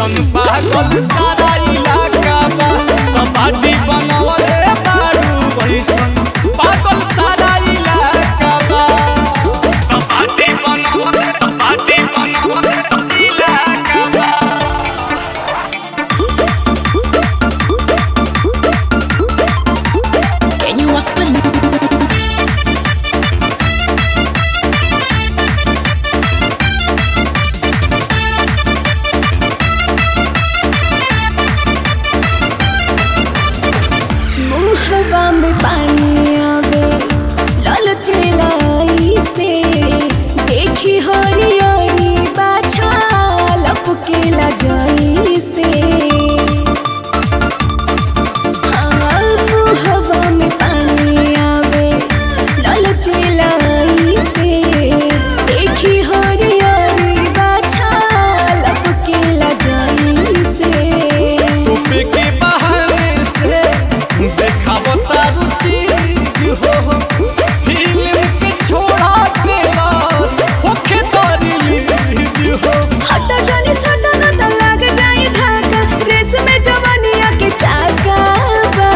भैसन पागल सारा इलाका बा कबाडी बनावले बारू भैसन पागल सारा इलाका बा कबाडी बनावले कबाडी बनावले इलाका बा Can you walk with me? मुहवा में पानी आवे लालचे लाई से देखी हरियारी बाछा लपके ला जाई से हाँ, मुहवा में पानी आवे लालचे लाई से देखी हरियारी बाछा लपके ला जाई से टोपे के बहाने से देखावो तारू चीज हो फिल्म के छोड़ा टेलर होखे तारी लीज हो हटा जानी सटा न त लाग जाई धाका रेस में जवानिया के चाका बा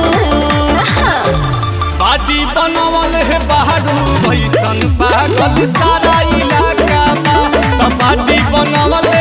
बाडी बनावल है बहारू भैसन पागल सारा इलाका बा त बाडी बनावल